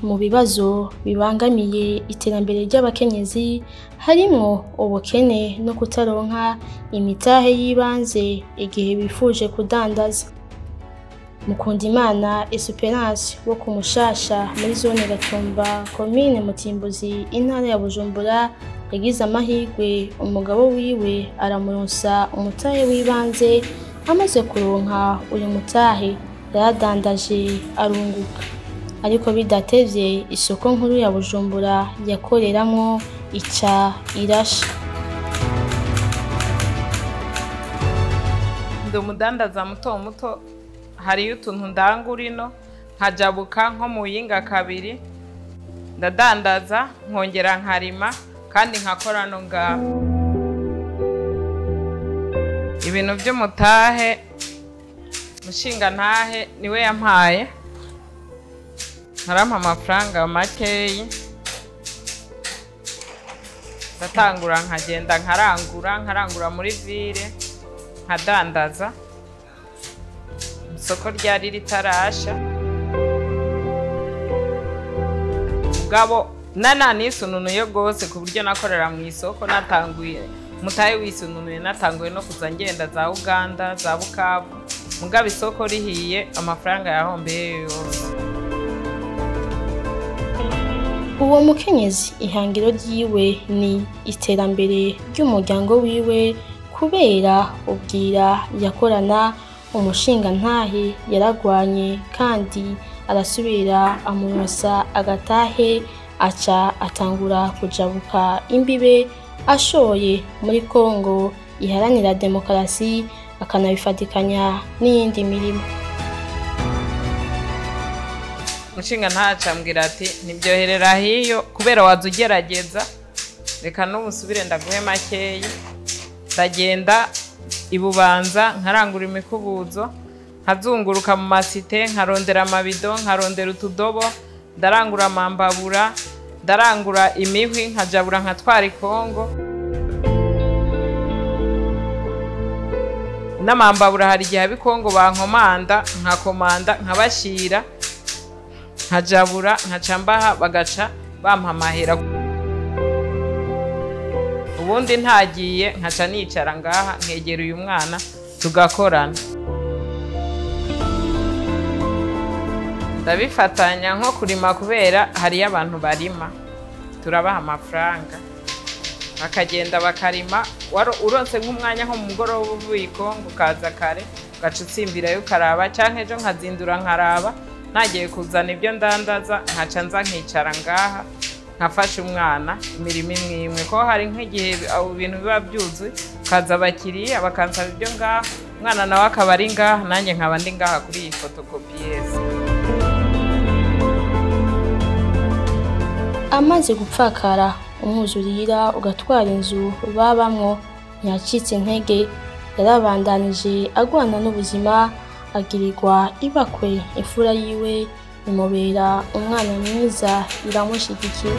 mu bibazo bibangamiye iterambere ry'abakenyezi harimwo ubukene no kutaronka imitahe y'ibanze igihe bifuje kudandaza Mukundimana Esperance wo ku Mushasha muri zone Gatumba komine Mutimbuzi intara ya Bujumbura yagize amahirwe umugabo wiwe aramuronsa umutahe w'ibanze amaze kuronka uyu mutahe yaradandaje arunguka ariko bidatevye isoko nkuru ya Bujumbura yakoreramwo ica irasha ndi umudandaza muto muto hariyo utuntu ndangura ino nkajabuka nko mu yinga kabiri ndadandaza nkongera nkarima kandi nkakora no ngaho ibintu by'umutahe mushinga ntahe niwe yampaye nkarampa amafaranga makeyi ndatangura nkagenda nkarangura nkarangura muri vire nkadandaza isoko ryari ritarasha mugabo nananisununuye rwose ku buryo nakorera mu isoko natanguye mutahe wisununuye natanguye no kuza ngenda za uganda za bukavu mugabo isoko rihiye amafaranga yahombeye yose uwo mukenyezi ihangiro ryiwe ni iterambere ry'umuryango wiwe kubera ubwira yakorana umushinga ntahe yaragwanye kandi arasubira amurosa agatahe aca atangura kujabuka imbibe ashoye muri Kongo iharanira demokarasi akanabifatikanya n'iyindi mirimo umushinga ntacambwira ati ntibyoherera hiyo kubera waza ugerageza reka n'ubusubire ndaguhe makeyi ndagenda ibubanza nkarangura imikubuzo nkazunguruka mu masite nkarondera amabido nkarondera utudobo ndarangura amambabura ndarangura imihwi nkajabura nkatwara ikongo n'amambabura hari igihe abikongo bankomanda nkakomanda nkabashira nkajabura nkaca mbaha bagaca bampa amahera ubundi ntagiye nkaca nicara ngaha nkegera uyu mwana tugakorana ndabifatanya nko kurima kubera hariyo abantu barima turabaha amafaranga bakagenda bakarima uronse nk'umwanya nko mu mugoroba uvuye ikongo ukaza kare ugaca utsimbirayo ukaraba cyangwa ejo nkazindura nkaraba ntagiye kuzana ibyo ndandaza nkaca nza nkicara ngaha nkafasha umwana imirimo imwe imwe ko hari nk'igihe ibintu biba byuzuye ukaza abakiriya bakansaba ibyo ngaha umwana nawe akaba ari ngaha nanjye nkaba ndi ngaha kuri iyi fotokopiyeze amaze gupfakara umwuzurira ugatwara inzu babamwo ntiyacitse intege yarabandanije agwana n'ubuzima agirirwa ibakwe imfura yiwe imubera umwana mwiza iramushigikiye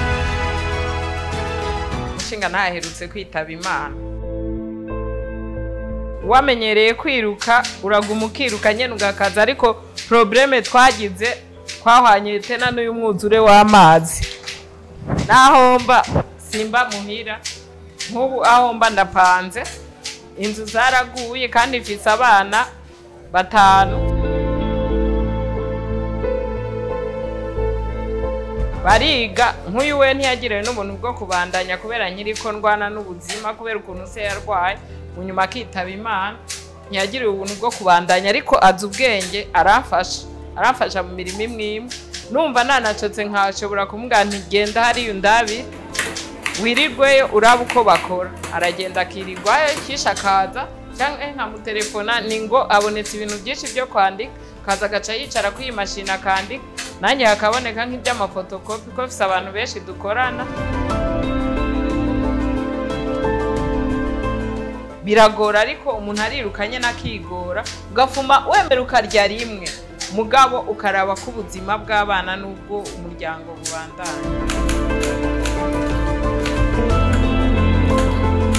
umushinga ntaherutse kwitaba imana wamenyereye kwiruka uraguma ukiruka nyine ugakaza ariko porobureme twagize twahwanye tena n'uyu mwuzure w'amazi naho mba simba muhira nk'ubu aho mba ndapanze inzu zaraguye kandi ifise abana batanu bariga nk'uyu we ntiyagiriwe n'ubuntu bwo kubandanya kubera nyiriko ndwana n'ubuzima kubera ukuntu se yarwaye munyuma akitaba imana ntiyagiriwe ubuntu bwo kubandanya ariko azi ubwenge aramfasha aramfasha mu mirimo imwe imwe numva nanacotse nkashobora kumubwira ntigenda hariya undabire wirirweyo uraba uko bakora aragenda akirirwayo kisha akaza cyangwa nkamutelefona ni ngo abonetse ibintu byinshi byo kwandika kaza agaca yicara kuri iyi mashini akandika nanjye hakaboneka nk'iby'amafotokopi ko bifite abantu benshi dukorana biragora ariko umuntu arirukanye n'akigora ugafuma wemera ukarya rimwe mugabo ukaraba ko ubuzima bw'abana n'ubwo umuryango bubandanya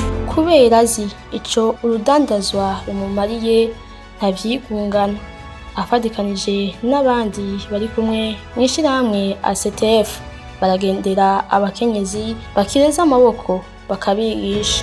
kubera azi ico urudandazwa rumumariye ntavyigungana afadikanije n'abandi bari kumwe mu ishyirahamwe ACTF baragendera abakenyezi bakireza amaboko bakabigisha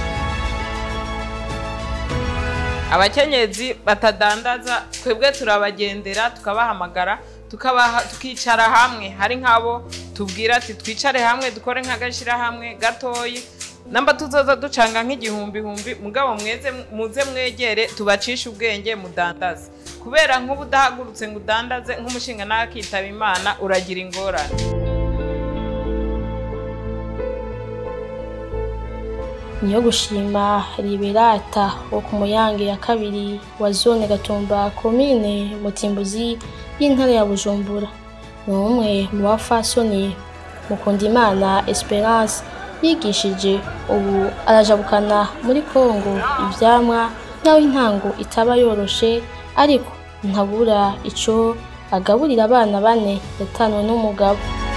abakenyezi batadandaza twebwe turabagendera tukabahamagara tukabaha tukicara hamwe hari nk'abo tubwira ati twicare hamwe dukore nk'agashyirahamwe gatoyi namba tuzoza ducanga nk'igihumbi mugabo mweze muze mwegere tubacishe ubwenge mudandaze kubera nk'ubu udahagurutse ngo udandaze nk'umushinga nawe akitaba imana uragira ingorane niyo gushima liberata wo ku muyange ya kabiri wa zone gatumba komine mutimbuzi y'intara ya bujumbura ni umwe mu bafasoni mukundimana esperance yigishije ubu arajabukana muri kongo ivyamwa naho intango itaba yoroshe ariko ntabura ico agaburira abana bane yatanwe n'umugabo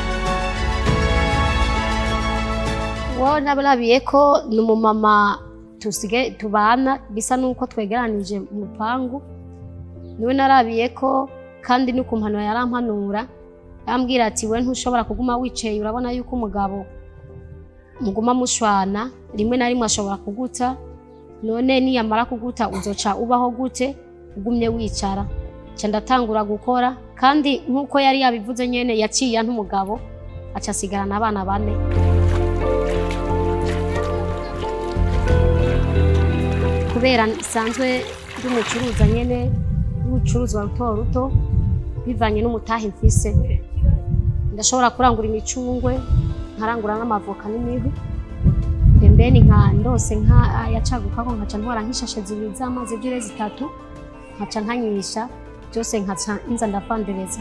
wo nabarabiye ko ni umumama tusige tubana bisa n'uko twegeranije mu rupangu niwe narabiye ko kandi no ku mpanuro yarampanura yambwira ati we ntushobora kuguma wicaye urabona yuko umugabo muguma mushwana rimwe na rimwe ashobora kuguta none niyamara kuguta uzoca ubaho gute ugumye wicara nca ndatangura gukora kandi nk'uko yari yabivuze nyene yaciye nk'umugabo aca asigarana abana bane kubera isanzwe ndi umucuruza nyene w'ubucuruzwa ruto ruto bivanye n'umutahe mfise ndashobora kurangura imicungwe nkarangura n'amavoka n'imihu pembeni nka ndose nka yacagukako nkaca ntwara nk'ishashe zibiri z'amazi ebyiri zitatu nkaca nkanyisha byose nkaca nza ndavandereza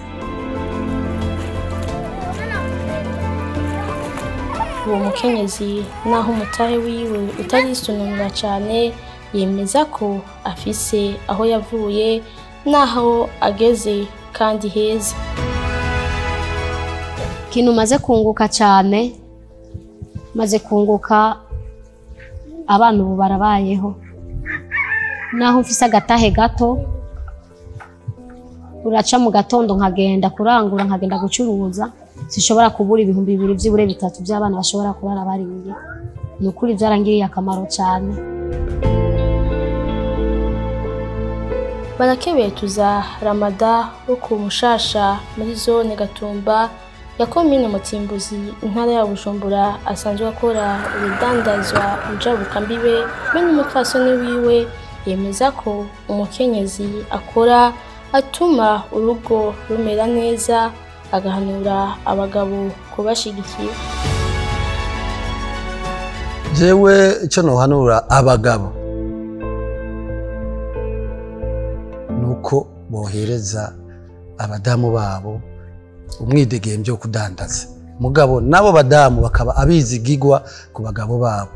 uwo mukenyezi naho umutahe wiwe utarisununura cane yemeza ko afise aho yavuye n'aho ageze kandi heza ikintu maze kunguka cyane maze kunguka abana ubu barabayeho naho mfise agatahe gato uraca mu gatondo nkagenda kurangura nkagenda gucuruza sishobora kubura ibihumbi bibiri by'ibure bitatu by'abana bashobora kurara bariye ni ukuri byarangiriye akamaro cyane barakebetuza ramada wo ku mushasha muri zone gatumba ya komine mutimbuzi intara ya bujumbura asanzwe akora urudandazwa mbibe be n'umupfasoni wiwe yemeza ko umukenyezi akora atuma urugo rumera neza agahanura abagabo kubashigikira jewe icyo nohanura abagabo ni uko bohereza abadamu babo umwidegembyo wo kudandaza mugabo n'abo badamu bakaba abizigigwa ku bagabo babo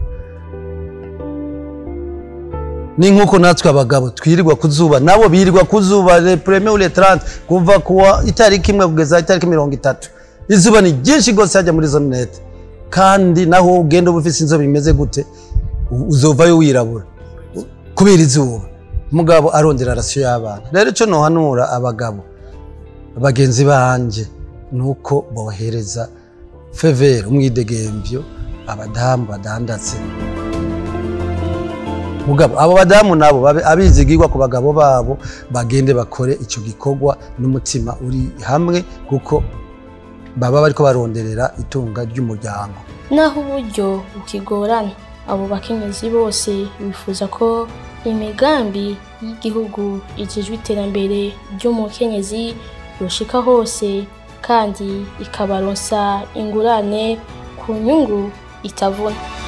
ni nk'uko natwe abagabo twirirwa ku zuba nabo birirwa ku zuba le premier ou le 30 kuva kuwa itariki imwe kugeza itariki mirongo itatu izuba ni ryinshi rwose hajya muri zo minete kandi naho ugenda uba ufite inzobe imeze gute uzovayo wirabura kubera izuba umugabo arondera rasiyo y'abana rero icyo nohanura abagabo bagenzi banjye ni uko bohereza fevere umwidegembyo abadamu badandatse mugabo abo badamu nabo babe abizigirwa ku bagabo babo bagende bakore icyo gikorwa n'umutima uri hamwe kuko baba bariko baronderera itunga ry'umuryango naho uburyo bukigorana abo bakenyezi bose bifuza ko imigambi y'igihugu igejwe iterambere ry'umukenyezi yoshika hose kandi ikabaronsa ingurane ku nyungu itavuna